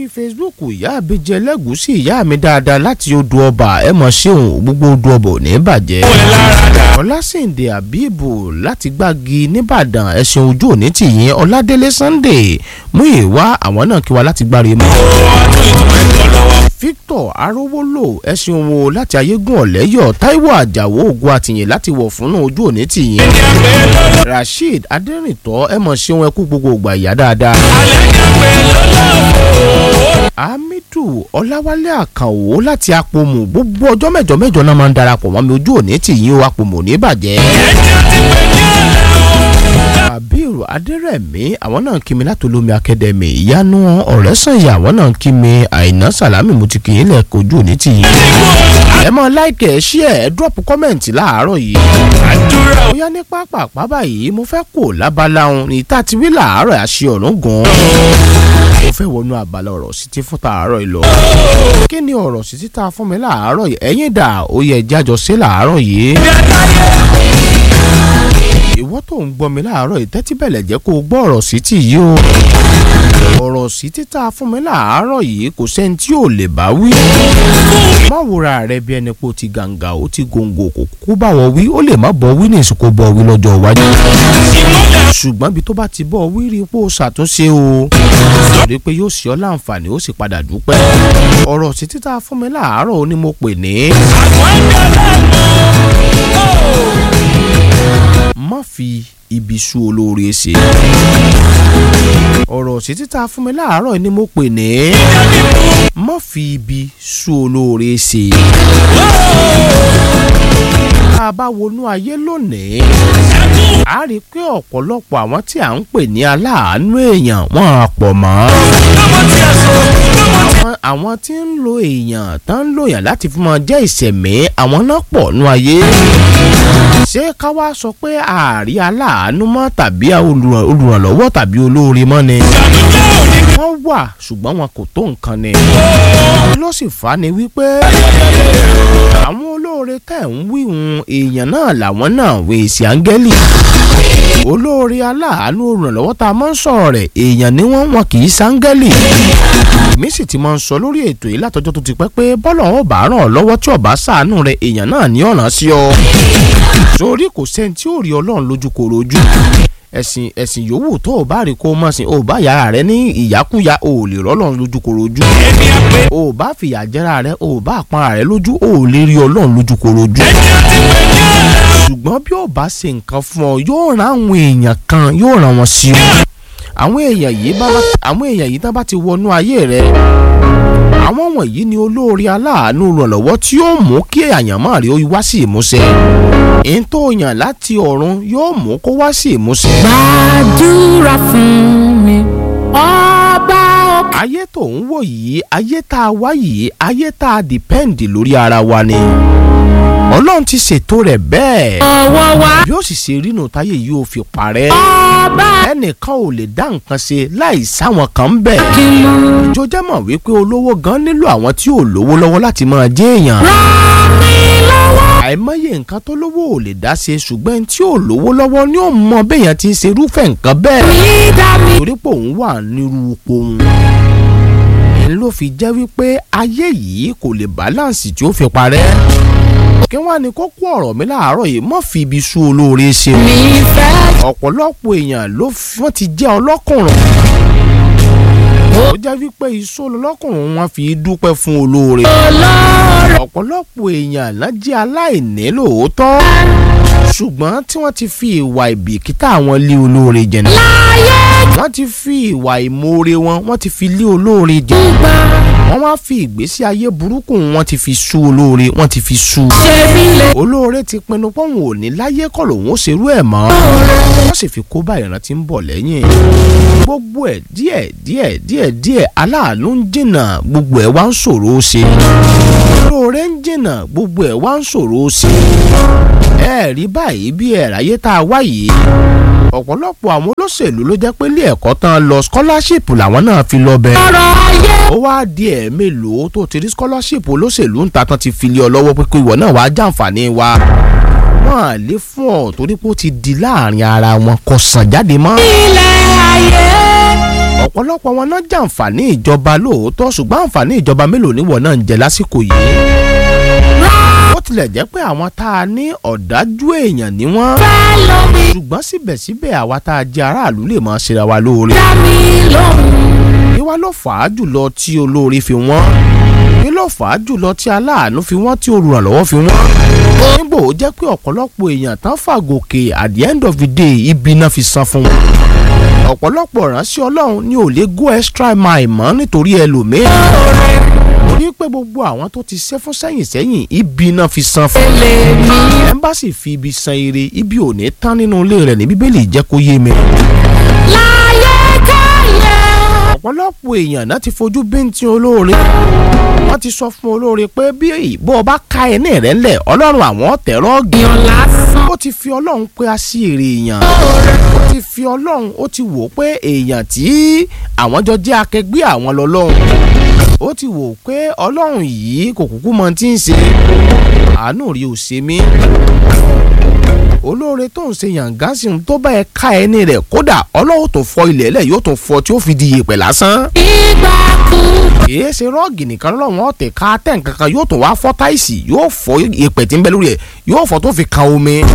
lórí facebook ìyá àbíjẹ lẹ́gùúsì ìyá mi dáadáa láti odò ọba ẹ mọ̀ ṣéun gbogbo odò ọba ò ní bàjẹ́. ọlásìndé àbíbù láti gbági nìbàdàn ẹ̀sìn ojú òní tìyín ọládélé sunday mú ìwá àwọn náà kí wa láti gbáre mọ́. victor arówólò ẹ̀sìn wo láti ayégún ọ̀lẹ́yọ̀ taiwo àjàwó ògùn àtìyìn láti wọ̀ fún ojú òní tìyín. rasheed adẹ́rìntọ́ ẹ mọ̀ ṣéun ẹkú gbogbo ògbà ìyá dáadáa hamidu ọláwálé àkànwó láti apòmù gbogbo ọjọ́ mẹ́jọ mẹ́jọ náà máa ń darapọ̀ mọ́ mi ojú òní tì yín o apòmù ní bàjẹ́. abiru adérẹ̀mí àwọn náà kí mi láti olómi akademi ìyanu ọ̀rẹ́sànyà àwọn náà kí mi àìná sàlámì mo ti kì í lẹ̀ kojú òní tì yín. ẹ mọ láìkẹ́ ẹ ṣí ẹ ẹ dúrọ́pù kọ́mẹ̀ntì láàárọ̀ yìí. bóyá ní pápá pápá yìí mo fẹ́ kó lábala òun ní tá a ti wí làárọ̀ àṣẹ ọ̀run gan-an mo fẹ́ wọnú abala ọ̀rọ̀ sí ti fún tààrọ̀ yìí lọ. kí ni ọ̀rọ̀ sí ti ta fún mi láàárọ̀ yìí ẹ̀yin dà ó yẹ jájọ sí láàárọ̀ yìí. ìwọ tó ń gbọ́ mi láàárọ̀ yìí tẹ́tí bẹ̀lẹ̀ jẹ́ kó o gbọ́ ọ̀rọ̀ sí ti yìí o. ọ̀rọ̀ sí ti ta fún mi láàárọ̀ yìí kò sẹ́ni tí ò lè bá wí. má wúra rẹ bí ẹni pé o ti gàǹgà o ti gòǹgò kò kú bá wọ wí ó lè má bọ wí ní ìsìnkú bọ wí lọ́jọ́ iwájú. ṣùgbọ́n bí tó bá ti bọ̀ wí rí pé o ṣàtúnṣe o torí pé yóò ṣe ọ́ láǹfààní ó sì padà dúpẹ́. ọ̀rọ̀ sí títà fún mi láàárọ̀ ó ní mo pè ní. má fi ibi sú olóore ṣe. ọ̀rọ̀ sí títà fún mi láàárọ̀ ni mo pè ní. má fi ibi sú olóore ṣe. tá a bá wọnú ayé lónìí a rí i pé ọ̀pọ̀lọpọ̀ àwọn tí à ń pè ní aláàánú èèyàn wọ́n á pọ̀ mọ́. àwọn tí ń lo èèyàn tán ń lo èèyàn láti fi máa jẹ́ ìṣẹ̀mí àwọn náà pọ̀ nú ayé. ṣé ká wá sọ pé ààrí aláàánú mọ́ tàbí olùrànlọ́wọ́ tàbí olóore mọ́ ni. wọ́n wà ṣùgbọ́n wọn kò tó nǹkan ni. ló sì fà á ni wípé àwọn olóore tẹ̀ ń wíhun èèyàn náà làwọn náà wèsì áńgẹ́lì olóore aláàánú olùrànlọ́wọ́ tá a máa ń sọ̀rọ̀ rẹ̀ èèyàn ni wọ́n wọn kì í sáńgẹ́lì èmi sì ti máa ń sọ lórí ètò yìí látọjọ́ tó ti pẹ́ pé bọ́lọ̀ wọn bá ràn ọ́ lọ́wọ́ tí ọba ṣàánú rẹ̀ èèyàn náà ní ọ̀ràn sí ọ torí kò sẹ́ni tí ò rí ọlọ́run lójú kòrò ojú ẹ̀sìn ẹ̀sìn yòówù tó o bá rí kó o mọ̀ sí o bá yàrá rẹ ní ìyákúya o ò lè rọ́lọ́run lójú kòrò ojú o bá fìyà jẹ́ra rẹ o bá àpọ́nra rẹ lójú o ò lè rí ọlọ́run lójú kòrò ojú ṣùgbọ́n bí ó bá ṣe nǹkan fún ọ yóò rán àwọn èèyàn kan yóò rán wọn sí ọ àwọn èèyàn yìí bá àwọn èèyàn yìí tán bá ti wọnú ayé rẹ àwọn wọ̀nyí ni olóore aláàánú rànlọ́wọ́ tí yóò mú kí àyànmọ́ rẹ ó wá sí ìmúṣẹ èyí tó yàn láti ọ̀run yóò mú kó wá sí ìmúṣẹ. gbàdúrà fún mi ọba òkè. ayé tó ń wò yìí ayé tá a wá yìí ayé tá a dìpẹ́ǹdì lórí ara wa ni ọlọ́run ti ṣètò rẹ̀ bẹ́ẹ̀ ọwọ́ wa bí ó sì ṣe rínú táyé yìí ò fi parẹ́ ọba ẹnìkan ò lè dá nǹkan ṣe láì sáwọn kan ń bẹ̀. kìlú ìjọ jẹ́ mọ̀ wípé olówó gan nílò àwọn tí ò lówó lọ́wọ́ láti máa jẹ́ èèyàn. ràn mí lọ́wọ́. àìmọye nǹkan tó lówó ò lè dá ṣe ṣùgbọ́n ẹni tí ò lówó lọ́wọ́ ni ó mọ béèyàn ti ń ṣe irúfẹ́ nǹkan bẹ́ẹ̀. mi dá mi. torí pé òun wà nírú ipò òun. èyí ló fi jẹ́ wípé ayé yìí kò lè báláǹsì tí ó fi parẹ́. kí wọ́n á ní kókó ọ̀rọ̀ mi láàárọ̀ yìí mọ́ fi ibi sú olóore ṣe o mi fẹ́ ọ̀pọ̀lọpọ̀ èèyàn ló wọ́n ti jẹ́ ọlọ́kùnrin ó jẹ́ wípé iṣó lọ́kùnrin wọn fi dúpẹ́ fún olóore olóore. ọ̀pọ̀lọpọ̀ èèyàn náà jẹ́ aláìní lóòótọ́ ṣùgbọ́n tí wọ́n ti fi ìwà ìbìkítà wọn lé olóore jẹ̀nà láyé wọ́n ti fi ìwà ìmoore wọn wọ́n ti fi lé olóore jẹ̀nà gbà wọ́n wá fi ìgbésí ayé burúkú wọn ti fi sú olóore wọ́n ti fi sú ṣe mí lè. olóore ti pinnu pọ́n ò ní láyé kọ́ lòun ó ṣerú ẹ̀ mọ́ wọ́n sì fi kó bá ìran tí ń bọ̀ lẹ́yìn gbogbo ẹ̀ díẹ̀ díẹ̀ díẹ̀ díẹ̀ aláàánú ń jìnnà gbogbo ẹ̀ wá ń ṣòro ó ṣe olóore ń jìnnà gbogbo ẹ̀ wá ń ṣòro ó ṣe ẹ rí báyìí bí ẹ̀ ráyé tá a wá yìí ọ̀pọ̀lọpọ̀ àwọn olóṣèlú ló jẹ́ pé ilé ẹ̀kọ́ tán lọ scholarship làwọn náà fi lọ bẹ́ẹ̀ ọ̀rọ̀ ayé ó wá di ẹ̀ mélòó tó ti rí scholarship olóṣèlú ń ta tán ti fi lé ọ lọ́wọ́ pé kó ìwọ náà wàá jàǹfààní wa wọ́n à lè fún ọ torí pé ó ti di láàrin ara wọn kò sàn jáde mọ́ ilẹ̀ ayé ọ̀pọ̀lọpọ̀ wọn náà jàǹfààní ìjọba lóòótọ́ ṣùgbọ́n àǹfààní ìjọba mélòó níwọ̀n náà ń jẹ lásìkò yìí. ó tilẹ̀ jẹ́ pé àwọn tá a ní ọ̀dájú èèyàn ni wọ́n. fẹ́ lómi ṣùgbọ́n síbẹ̀síbẹ̀ àwa tá a jẹ́ aráàlú lè máa ṣera wa lóore. dá mi lóhùn. kí wá ló fà á jùlọ tí olóore fi wọ́n kí ló fà á jùlọ tí aláàánú fi wọ́n tí olùrànlọ́wọ́ fi wọ́n. nígbò ó jẹ́ pé ọ̀pọ̀lọpọ̀ èèyàn tán fàgòkè at the end of the day ibi náà fi san fún wọn. ọ̀pọ̀lọpọ̀ ránṣẹ́ ọlọ́run ni ò lè go extra mile mọ́ nítorí ẹlòmíràn. torí pé gbogbo àwọn tó ti ṣe fún sẹ́yìn sẹ́yìn ibi náà fi san fún. lèmi ẹ̀ńbàṣì fi ibi san ire ibi ò ní tán nínú ilé rẹ̀ ní bíbélì jẹ́ kó yé mi. láyé káyé. ọ̀pọ̀lọpọ̀ èèyàn náà ti fojú bíntín olóore wọ́n ti sọ fún olóore pé bí ìbò ọba ká ẹni rẹ̀ ńlẹ̀ ọlọ́run àwọn tẹ̀rọ́ọ̀gì èèyàn lásán. ó ti fi ọlọ́run pé a sí èrè èèyàn ó ti fi ọlọ́run ó ti wò ó pé èèyàn tí àwọn jọ jẹ́ akẹgbẹ́ àwọn lọ́lọ́run ó ti wò ó pé ọlọ́run yìí kò kúkú mọ tí ń ṣe àánú rí ò ṣe mí olóore tó ń ṣe yàǹgá sí un tó bá ẹ ká ẹni rẹ̀ kódà ọlọ́run tó fọ ilẹ̀ ẹlẹ̀ yóò tó fọ tí ó fi di yèpẹ̀ lásán ìgbà kú. kìí ṣe rọ́ọ̀gì nìkan lọ́wọ́ ọ̀tẹ̀ ká tẹ̀ nǹkankan yóò tún wá fọ́ táìsì yóò fọ́ ìpẹ̀ tí ń bẹ lórí ẹ̀ yóò fọ́ tó fi kan omi.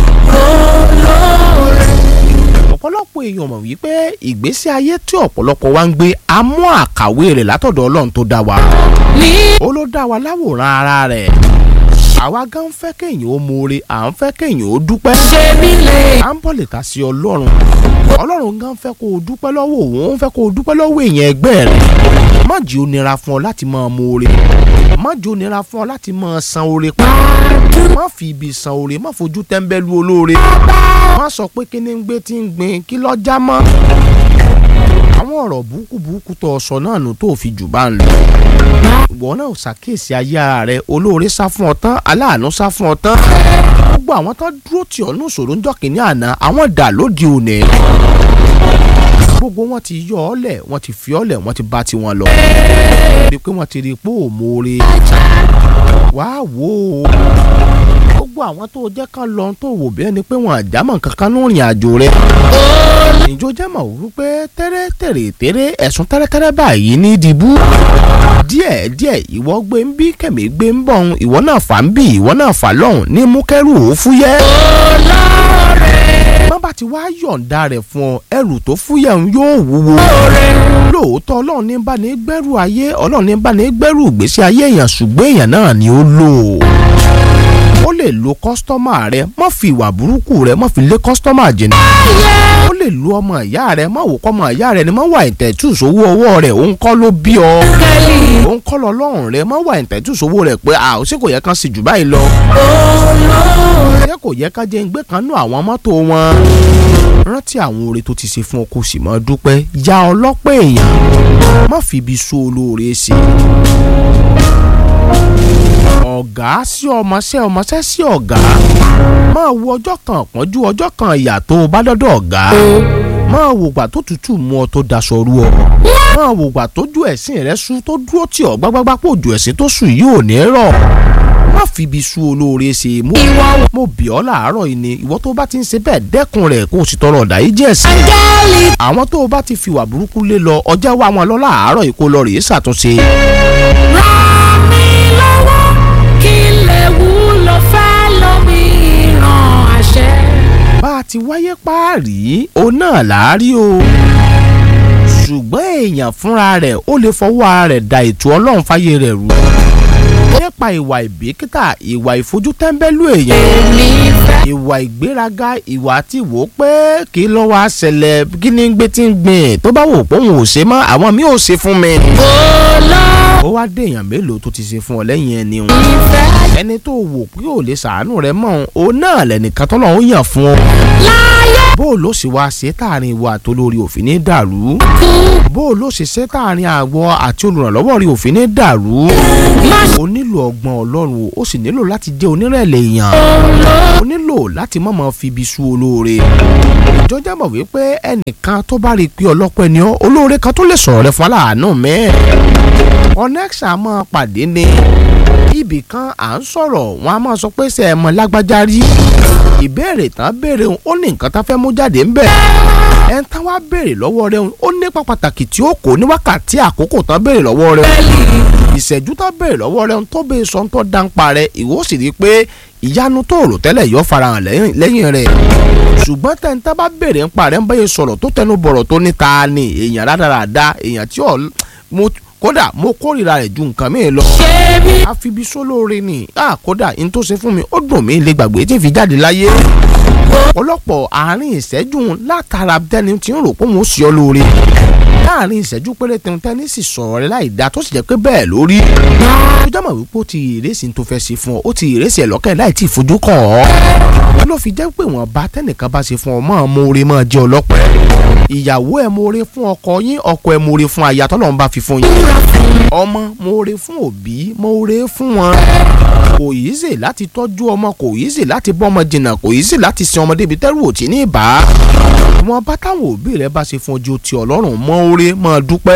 ọ̀pọ̀lọpọ̀ èèyàn mọ̀ wípé ìgbésí ayé tí ọ̀pọ̀lọpọ̀ wa ń gbé a mú àkàwé rẹ̀ látọ̀dọ̀ ọlọ́run tó dá wa. ní ó ló dá wa láwòrán ara rẹ̀. àwa gan fẹ́ kéèyàn ó mọ̀ọ́re à ń fẹ́ kéèyàn ó dúpẹ́. ṣe mí lè. à ń bọ̀ lè ta sí ọlọ́run ọlọ́run gan fẹ́ kó o dúpẹ́ lọ́wọ́ òun ó fẹ́ kó o dúpẹ́ lọ́wọ́ èèyàn ẹgbẹ́ rẹ̀ má jẹ́ ó nira fún ọ láti máa mọ oore má jẹ́ ó nira fún ọ láti máa san oore pa má fi ibi san oore má fojú tẹ́ńbẹ́lú olóore má sọ pé kí ni ń gbé tí ń gbin kí lọ́jà mọ́ àwọn ọ̀rọ̀ burúkú burúkú tó o sọ náà nù tó o fi jù bá ń lọ ìwọ náà ò ṣàkíyèsí ayé ara rẹ olóore sá fún ọ tán aláàánú sá fún ọ tán gbogbo àwọn tó dúró tì ọ́ ní ìṣòro ńjọ́ kìíní àná àwọn dà lóde òní gbogbo wọn ti yọ ọ lẹ̀ wọ́n ti fi ọ lẹ̀ wọ́n ti bá tiwọn lọ rí i pé wọ́n ti rí i pé ò mọ̀ọ́re wàá wò ó gbogbo àwọn tó jẹ́ ká lọ tó wò bí ẹni pé wọn àjámọ̀ kankan ní ìrìn àjò rẹ̀ ìjọ jẹ́ mọ̀ wípé tẹ́rẹ́ tẹ̀rẹ̀ tẹ́rẹ́ ẹ̀sùn tẹ́rẹ́tẹ́rẹ́ báyìí ní ìdìbò díẹ̀ díẹ̀ ìwọ gbé ń bí kẹ̀mí gbé ń bọ̀ ń ìwọ náà fà ń bì ìwọ náà fà lọ́hùn ní mú kẹ́rù ó fúyẹ́. má bá ti wá yọ̀ǹda rẹ̀ fún ọ ẹrù tó fúyẹ́ ń yóò wúwo. lóòótọ́ ọlọ́run ní bá ní gbẹ́rù ayé ọlọ́run ní bá ní gbẹ́rù ìgbésí ayé èèyàn ṣùgbọ́n èèyàn náà ni ó lò ó lè lo kọ́sítọ́mà rẹ má fi ìwà burúkú rẹ má fi lé kọ́sítọ́mà jìnnà ó lè lo ọmọ ìyá rẹ má wò kọ́ ọmọ ìyá rẹ ni má wà ìtẹ̀tù sówó ọwọ́ rẹ òun kọ́ ló bí ọ kẹ́lí. òun kọ́ lọ lọ́rùn rẹ má wà ìtẹ̀tù sówó rẹ pé a ò sí kò yẹ kán sì jù báyìí lọ ṣé kò yẹ ká jẹ́ ń gbé kan nú àwọn mọ́tò wọn rántí àwọn oore tó ti ṣe fún ọ kó sì máa dúpẹ́ ya ọlọ́pẹ́ èèyàn má fi ibi so olóore ṣe ọ̀gá sí ọmọṣẹ́ ọmọṣẹ́ sí ọ̀gá máa wo ọjọ́ kan pọ́njú ọjọ́ kan ìyà tó o bá dọ́dọ̀ ọ̀gá máa wo gbà tó tutù mú ọ tó daṣọ rú ọ máa wo gbà tójú ẹ̀sìn rẹ sú tó dúró tì ọ́ gbágbágbá pò ju ẹ̀sìn tó sùn yìí ò ní rọ̀ má fi ibi sú olóore ṣe mo mo bì ọ́ làárọ̀ yìí ni ìwọ tó bá ti ń ṣe bẹ́ẹ̀ dẹ́kun rẹ̀ kó o sì tọrọ ọ̀dà yìí jẹ́ ẹ̀sìn áńgẹ́lì. àwọn tó o bá ti fi wà burúkú lé lọ ọjà wa wọn lọ láàárọ̀ yìí kó lọ rèé ṣàtúnṣe ràn mí lọ́wọ́ kí lè wúlò fẹ́ lómi ìran àṣẹ. bá a ti wáyé páàrí o náà láàárí o ṣùgbọ́n èèyàn fúnra rẹ̀ ó lè fọwọ́ ara rẹ̀ da ètò ọlọ́run fáyé rẹ̀ rú nípa ìwà ìbìkítà ìwà ìfojútẹ́ńbẹ́lú èèyàn èmi fẹ́. ìwà ìgbéraga ìwà tí wò ó pé kí ló wá ṣẹlẹ̀ kí ni gbé tí ń gbìn tó bá wò pé òun ò ṣe mọ́ àwọn mi ò ṣe fún mi. olómi ó wá dé èèyàn mélòó tó ti ṣe fún ọ lẹ́yìn ẹni wọn fẹ́. ẹni tó wò pé ò lè ṣàánú rẹ mọ́ òun náà lẹ́nìkan tọ́lọ́ ó yàn fún ọ láyé bó o ló sì wá ṣe táàrin ìwọ àtolórí òfin ní dàrú kú. bó o ló ṣe ṣe táàrin àwọ àti olùrànlọ́wọ́ rí òfin ní dàrú má o nílò ọgbọ́n ọlọ́run o ó sì nílò láti jẹ́ onírẹ̀lẹ̀ èèyàn o nílò láti má máa fi ibi sú olóore ìjọjà mọ̀ wípé ẹnìkan tó bá rí i pé ọlọ́pẹ́ ni ọ́ olóore kan tó lè sọ̀rọ̀ rẹ fún aláàánú mẹ́ẹ̀ ọ̀nẹ́ksà máa pàdé ni ibì kan à ń sọ̀rọ̀ wọn a máa sọ pé ṣe ẹ mọ lágbájá rí ìbéèrè tán béèrè òun ó ní nǹkan tá fẹ́ mú jáde ńbẹ̀ ẹ̀ ń tán wá béèrè lọ́wọ́ rẹ̀ òun ó nípa pàtàkì tí ó kó ní wákàtí àkókò tán béèrè lọ́wọ́ rẹ̀ ìṣẹ́jú tán béèrè lọ́wọ́ rẹ̀ òun tó béèrè sọ tó dáńpa rẹ̀ ìwọ sì rí i pé ìyanu tó rò tẹ́lẹ̀ yọ farahàn lẹ́yìn- lẹ́yìn rẹ̀ ṣùgbọ́n tẹ́ńtà bá béèrè ń parẹ́ ń bẹ́yẹ sọ̀rọ̀ tó tẹnu bọ̀rọ̀ tó ní ta ni èèyàn rádaràda èèyàn tí ò mo kódà mo kórìíra rẹ̀ ju nǹkan mi lọ ṣebí àfibisó lóore ni ah kódà n tó ṣe fún mi ó dùn mí lè gbàgbé tí n fi jáde láyé ọ̀pọ̀lọpọ̀ àárín ìṣẹ́jú látara tẹni tí ń rò pé mo sì ọ́ lóore láàrin ìṣẹ́jú péréte tẹni sì sọ̀rọ̀ rẹ láì dáa tó sì jẹ́ pé bẹ́ẹ̀ lórí tó jẹ́ mọ̀ wípé ó ti ìrèsì tó fẹ́ ṣe fún ọ ó ti ìrèsì ẹ̀ lọ́kẹ́ láì tí ì fojú kàn ọ́ wọn ló fi jẹ́ pé wọ́n bá tẹnìkan bá ṣe fún ọ mọ́ ọmọ oore mọ́ jẹ́ ọlọ́pẹ́ ìyàwó ẹ̀ moore fún ọkọ yín ọkọ ẹ̀ moore fún aya tọ́lọ́run bá fi fún yín ọmọ moore fún òbí moore fún wọn kò yìí ṣe láti tọ́jú ọmọ kò yìí ṣe láti bọ́ ọmọ jìnnà kò yìí ṣe láti sin ọmọdé ibi tẹ́rù òtí ní ìbá wọn bá táwọn òbí rẹ bá ṣe fún ọjọ́ ti ọlọ́run mọ́ oore mọ́ dúpẹ́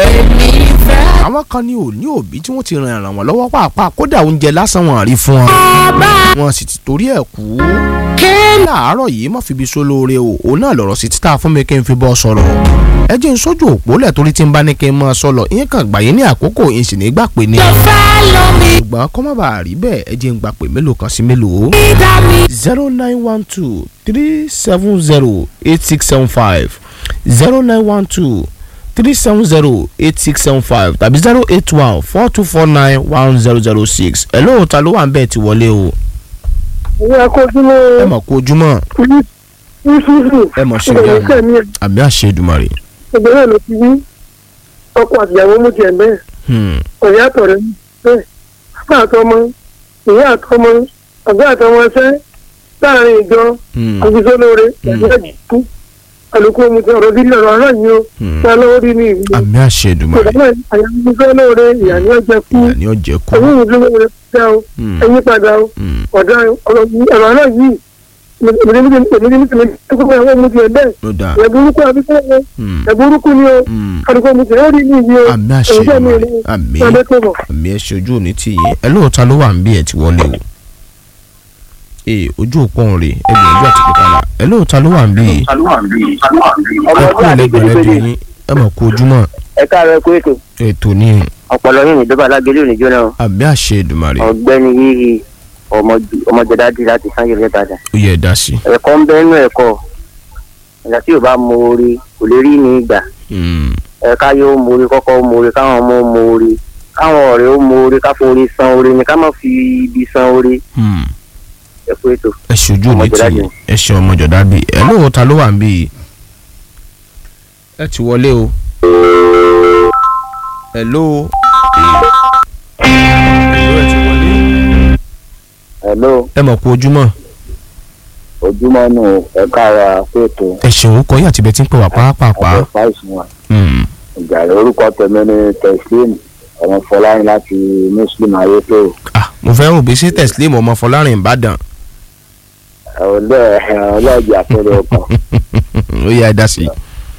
àwọn kan ní òní òbí tí wọ́n ti ràn ràn wọ́n lọ́wọ́ pàápàá kódà oúnjẹ lásán wọn rí fún wọn wọn sì ti torí ẹ̀ kú láàárọ̀ yìí má fi ibi só lóore o òun náà lọ̀rọ̀ sí títà fún mi kí n fi bọ́ sọ̀rọ̀ ẹ jẹ́ n sójú òpó lẹ̀ torí tí n bá ní kí n máa sọ lọ ìyẹn kan gbà yín ní àkókò ìyẹn sì ní gbà pé ní. follow me ṣùgbọ́n kọ́ má bàa rí bẹ́ẹ̀ ẹ jẹ́ n gbà pé mélòó kan sí mélòó. dá mi zero nine one two three seven zero eight six seven five zero nine one two three seven zero eight six seven five tàbí zero eight one four two four nine one zero zero six ẹ̀ lóòótọ́ ló wà ń bẹ́ẹ̀ ti wọlé o ìyá ẹ akọ́sílẹ̀ mọ̀ kó ojúmọ́ ìṣúṣù ẹ mọ̀ ṣe ìbẹ̀rẹ̀ gan kẹ́mi àmì àṣẹ Èdùmàrè. ìbẹ̀rẹ̀ ló ti wí ọkọ àtìyàwó mú tiẹ̀ bẹ́ẹ̀ Hmm. ọ̀yá àtọ̀rẹ́ bẹ́ẹ̀ bàbá àtọmọ ìyá àtọmọ ọ̀gá àtọmọ ṣẹ́ láàrin ìjọ Hmm. àgbésólóore ẹ̀jẹ̀ ìdìkú àlùkò mu ti ọ̀rọ̀ sílẹ̀ ọ̀rọ̀ náà yìí ó Hmm. ṣá lọ́wọ́ rí ní ìlú àmì àṣẹ Èdùmàrè ìdáná àyàgbésólóore ìyá ni ó jẹ kú ìyá ni ó jẹ́ kú. ẹ̀yìn ìdúró ṣá o Hmm. ẹ̀yìn padà o Hmm. ọ̀dà ọ̀rọ̀ náà yìí èmi ní èmi ní èmi ní kókó àwọn ọmọ tiẹ̀ bẹ́ẹ̀ ló dáa. ẹ̀ burúkú àbíkẹ́ ẹ̀ Hmm. ẹ̀ burúkú ni o Hmm. àdúgbò mi tẹ̀lé rí ní ìdí o àmì àṣẹ ẹ̀jẹ̀ mi Èdùmàrè ní àmì ọdẹ tó bọ̀. àmì ẹ ṣe ojú òní tì yín ẹ lóòótọ́ ló wà ń bí ẹ ti wọlé o. ee ojú òpó ń rè é gbìyànjú àti pípadà ẹ lóòótọ́ ló wà ń bí yìí ẹ kú lẹ́gbẹ̀ẹ́ rẹ di yín ẹ mọ̀ kó ojúmọ́ ẹ káàárọ̀ kú ètò ètò ní ọpọlọ yìí níjọba alágbélé òní jóná o. àmì àṣẹ Èdùmàrè ọ̀gbẹ́ni yìí ọmọjọdádì láti sáyé rẹ padà ó yẹ ẹ dá sí. ẹ̀kọ́ ń bẹ nínú ẹ̀kọ́ ìgbà tí yóò bá mọ orí kò lè rí ní ìgbà Hmm. ẹ̀ka yóò mọ orí kọ́kọ́ mọ orí káwọn ọmọ mọ orí káwọn ọ̀rẹ́ ó mọ orí ká forí san orí ni ká má fi ibi san orí Hmm. ẹ̀kọ́ ètò. ẹ ṣe ojú òní tì yín ẹ ṣe ọmọjọ̀dá bíi ẹ lóòótọ́ ló wà ń bí yìí. ẹ ti wọlé o. hello. hello ẹ ti wọlé. hello ẹ mọ̀ kú ojúmọ́ ojúmọ́ nù ẹ̀ka wa kú ètò ẹ ṣeun kọ́ yín àti bẹ́ẹ̀ tí ń pè wá pàápàá. fáìsì wa Hmm. ìjà orúkọ tẹ̀mẹ́ ní tẹ̀sílẹ̀mù ọmọ fọláyín láti muslim ayétò ah mo fẹ́ rò bí sí teslim ọmọ fọlárin ìbàdàn ọlọ́ọ̀ ọlọ́ọ̀jì àpẹẹrẹ ọkàn. ó yẹ ẹ dá sí i.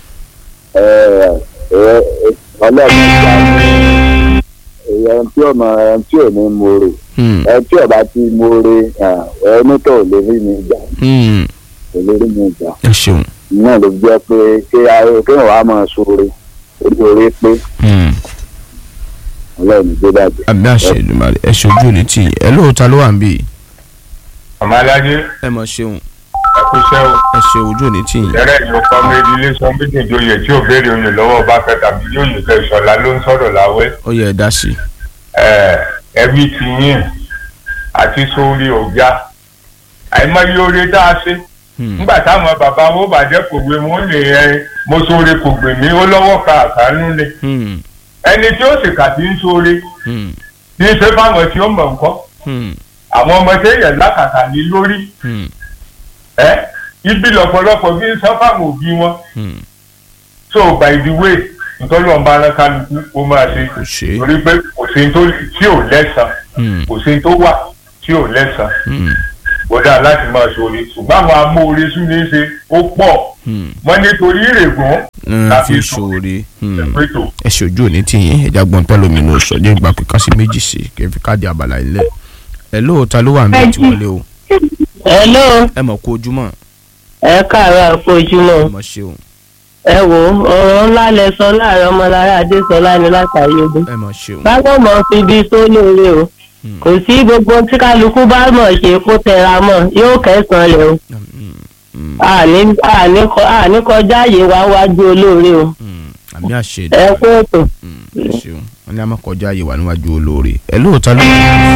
ọlọ́run ìjà èèyàn tí ọmọ ẹni tí ò ní mòrè Hmm. ẹni tí ọba ti mòrè ẹni tó ò lè rí mi gbà Hmm. kò lè rí mi gbà ẹ ṣeun. náà ló jẹ́ pé ṣé ayé kéèyàn wá máa sóore orí orí pé Hmm. ọlọ́run ìgbé bàjẹ́. àmì àṣẹ Èdùmàrè ẹ ṣe ojú òní tì yín ẹ lóòótọ́ ló wà ń bí yìí. ọmọ alájẹ ẹ mọ̀ ṣeun ẹkúṣẹ́ o ẹ ṣe ojú òní tì yín. tẹ́rẹ̀ ìlú kọ́mẹ́dì iléeṣẹ́ méjì joyè tí ò béèrè oyè lọ́wọ́ bá fẹ́ tàbí yóò yè kẹ́ ìṣọ̀lá ló ń sọ̀rọ̀ láwẹ́ ó yẹ ẹ dá sí i. ẹbí ti yín àti sórí ọjà àìmọye oore tá a ṣe Hmm. nígbà táwọn bàbá wo bàjẹ́ kò gbé wọn lè ẹ mo sóore kò gbè mí ó lọ́wọ́ ka àkánú lé Hmm. ẹni tí ó sì kà tí ń sóore Hmm. tí ń ṣe fáwọn tí ó mọ̀ nǹkan Hmm. àwọn ọmọ téèyàn lákàtà ní lórí Hmm. ẹ ibi lọ́pọ̀lọpọ̀ bí ń sọ fáwọn òbí wọn Hmm. so by the way nítorí ọba ara kálukú ó máa ṣe kò ṣe é. torí pé kò sí ní tó tí ò lẹ́sàn Hmm. kò sí ní tó wà tí ò lẹ́sàn Hmm. ó dáa láti máa ṣoore ṣùgbọ́n àwọn amóore tún ní í ṣe ó pọ̀ Hmm. wọ́n nítorí ìrègùn Hmm. Tàbí fi sùn. ṣoore. Hmm. ẹ̀pẹ́tò ẹ ṣe ojú òní tì yín ẹja gbọ́n tẹ́lómi ní oṣù ọjọ́ ìgbà pé ká sí méjì sí kí n fi káàdì àbàlà ilẹ̀. ẹ lóòótọ́ ló wà ń bẹ̀ tí wọlé o hello ẹ mọ̀ kó ojúmọ́ ẹ káàárọ̀ àpòjúmọ́ ẹ mọ̀ ṣeun ẹ wò ó ọ̀rọ̀ ńlá lẹ sọ láàrin ọmọlára adésọlá ni látàrí ogun ẹ mọ̀ ṣeun báwo mọ̀ fi bí sólóore o Hmm. kò sí gbogbo tí kálukú bá mọ̀ ṣe kó tẹra mọ́ yóò kẹsàn-án lẹ̀ o Mm, mm, àní àní kọ- àní kọjá àyè wá wájú olóore o mm. àmì àṣẹ ẹ kó ètò. Mm, ẹ ṣeun wọn ní a máa kọjá àyè wà níwájú olóore ẹ lóòótọ́ ló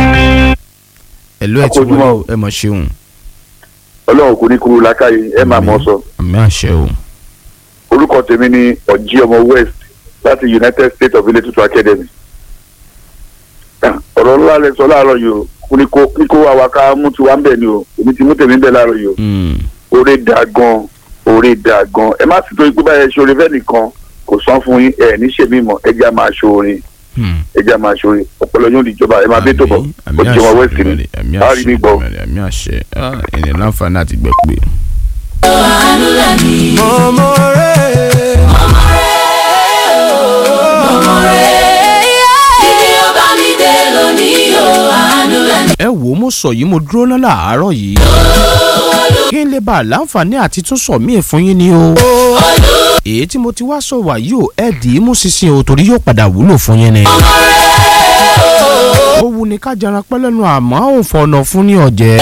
ẹ ló ẹ ti wọlé o ẹ mọ̀ ṣeun ọlọ́run kò ní kúrú lákàyè ẹ máa mọ̀ sọ àmì àṣẹ o orúkọ tèmi ni ọ̀jí ọmọ west láti united states of ilé tuntun academy Ah, ọ̀rọ̀ ńlá lẹ sọ láàárọ̀ yìí o kò ní kó ní kó wá wa ká mú tiwa ń bẹ̀ ni o èmi ti mú tèmi ń bẹ̀ láàárọ̀ yìí o Mm, oore da gan oore da gan ẹ má sì tó ikú báyẹn ṣoore fẹ́ nìkan kò sán fún yín ẹ ní ṣèmí mọ́ ẹ jẹ́ á máa ṣoore mm. ẹ jẹ́ á máa ṣoore ọpọlọ yóò di ìjọba ẹ máa bẹ́ tó bọ̀ àmì ọ̀jí ọmọ àṣẹ west ni ìbẹ̀rẹ̀, àmì a rí àṣẹ mi gbọ́. ìbẹ̀rẹ̀, àmì àṣẹ Ah, ènìyàn láǹfààní àti gbẹ pé. ẹ wò ó mo sọ yìí mo dúró ná làárọ̀ yìí kí n lè bá a láǹfààní àti tún sọ míì fún yín ni o èyí tí mo ti wá sọ wà yìí o ẹ dì í mú sísìn o torí yóò padà wúlò fún yín ni. ó wu ni ká jẹran pẹ́ lẹ́nu àmọ́ òun fọ̀nà fún ní ọ̀jẹ̀.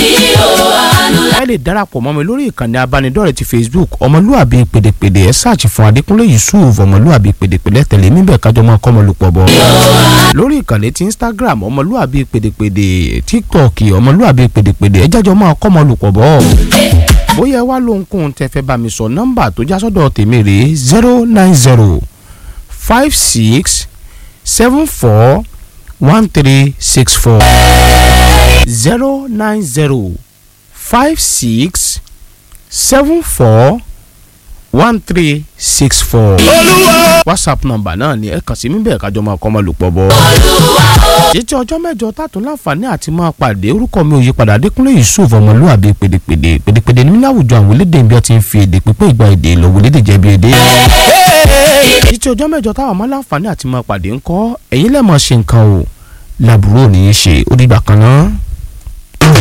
ẹ lè darapọ̀ mọ́ mi lórí ìkànnì abánidọ́rẹ̀ẹ́ ti facebook ọmọlúàbí pèdèpèdè ẹ sáàchì fún adékúnlé yusuf ọmọlúàbí pèdèpèdè tẹ̀lé mi bẹ́ẹ̀ kájọ máa kọ́ ọmọlúpọ̀ bọ̀. lórí ìkànnì ti instagram ọmọlúàbí pèdèpèdè tiktok ọmọlúàbí pèdèpèdè ẹ jájọ máa kọ́ ọmọlúpọ̀ bọ̀. bóyá ẹ wá lóhunkóhun tẹ fẹ́ bá mi sọ nọ́mbà tó já sọ́dọ̀ tèmi rèé zero nine zero five six seven four one three six four zero nine zero five six seven four one three six four. whatsapp nọ́mbà náà ni ẹ kàn sí mi bẹ́ẹ̀ kájọ máa kọ́ máa lò pọ̀ bọ́. títí ọjọ́ mẹ́jọ tààtún láǹfààní àti máa pàdé orúkọ mi ò yí padà adékúnlé yusuf ọmọlúwàbí pèdèpèdè pèdèpèdè ní láwùjọ àwọn elédè bí wọ́n ti ń fi èdè pípé ìgbà èdè lọ wọlé dè jẹ́bi èdè. títí ọjọ́ mẹ́jọ táwọn máa láǹfààní àti máa pàdé ńkọ́ ẹ̀yin lẹ́ẹ̀mọ̀ ṣe nǹkan o làbúrò ní í ṣe ó dìgbà kan náà.